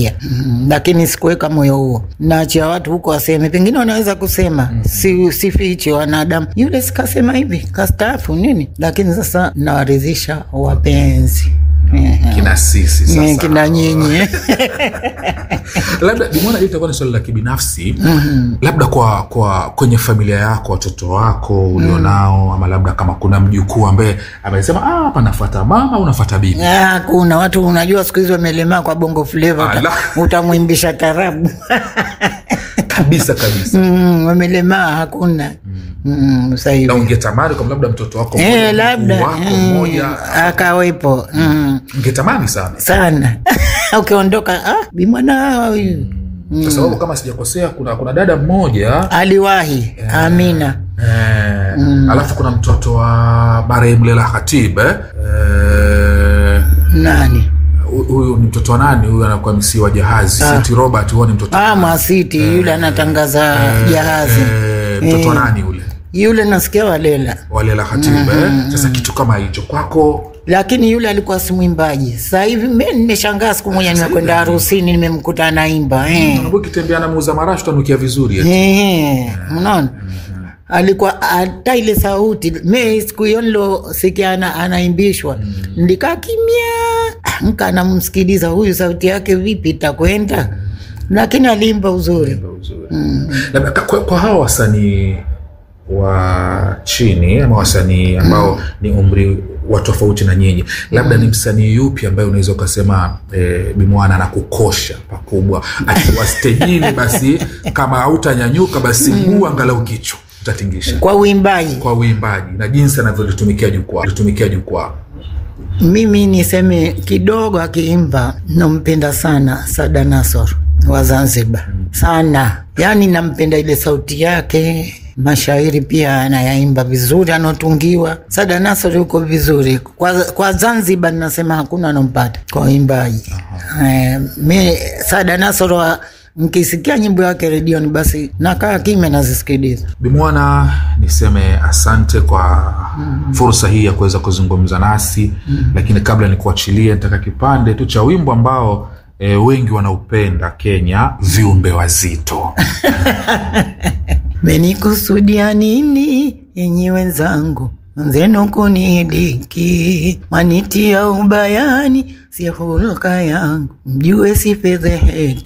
kusikia mm, lakini sikuweka moyo huo, naachia watu huko waseme, pengine wanaweza kusema mm. si, sifiche wanadamu, yule sikasema hivi kastaafu nini, lakini sasa nawaridhisha wapenzi kina sisi Eh, sasa kina nyinyi labda Bimwana, hili itakuwa ni swali la kibinafsi labda kwa kwa kwenye familia yako watoto wako ulionao ama labda kama kuna mjukuu ambaye amesema "Ah, hapa nafata mama au nafata bibi Ah, kuna watu unajua siku hizi wamelemaa kwa bongo fleva, Ala. uta, utamwimbisha tarabu kabisa kabisa mm, wamelemaa hakuna mm, sasa hivi na ungetamani kama labda mtoto wako mmoja, Eh, mjukuu labda wako mm, mmoja akawepo mm, ungetamani sana sana ukiondoka ah, bimwana huyu kwa sababu kama sijakosea kuna kuna dada mmoja aliwahi Amina eh, alafu kuna mtoto wa marehemu Lela Khatib eh? Eh, nani hu- huyu ni mtoto wa nani huyu anakuwa msi wa jahazi Siti Robert huo ni mtoto ah, Mwasiti yule anatangaza jahazi eh, mtoto wa nani yule yule nasikia walela, wa Lela Khatib eh? sasa kitu kama hicho kwako lakini yule alikuwa si mwimbaji. Sasa hivi mi nimeshangaa, siku moja nimekwenda harusini nimemkuta anaimba eh. unaambia ukitembea na muuza marashi utanukia vizuri eh? Eh, mnaona alikuwa hata ile sauti mi siku hiyo nilosikia ana, anaimbishwa ndikaa kimya mka anamsikiliza huyu sauti yake vipi itakwenda lakini aliimba uzuri labda ka- kwa, kwa hawa wasanii wa chini ama wasanii ambao ni umri wa tofauti na nyinyi labda ni msanii yupi ambaye unaweza ukasema e, bimwana anakukosha pakubwa akiwa stejini basi kama hautanyanyuka basi mguu angalau kichwa utatingisha kwa uimbaji kwa uimbaji na jinsi anavyolitumikia jukwaa litumikia jukwaa mimi niseme kidogo akiimba nampenda sana sada nasor wa zanzibar sana yaani nampenda ile sauti yake mashairi pia anayaimba vizuri anaotungiwa sada nasor yuko vizuri kwa, kwa zanzibar nasema hakuna anampata kwa uimbaji eh, mi sada nasor wa- nkisikia nyimbo yake redioni basi nakaa kimya nazisikiliza bimwana niseme asante kwa fursa hii ya kuweza kuzungumza nasi lakini kabla nikuachilie nitaka kipande tu cha wimbo ambao e, wengi wanaupenda kenya viumbe wazito menikusudia nini enyi wenzangu nzenu kunidiki manitia ubayani si hulka yangu mjue sifedheheki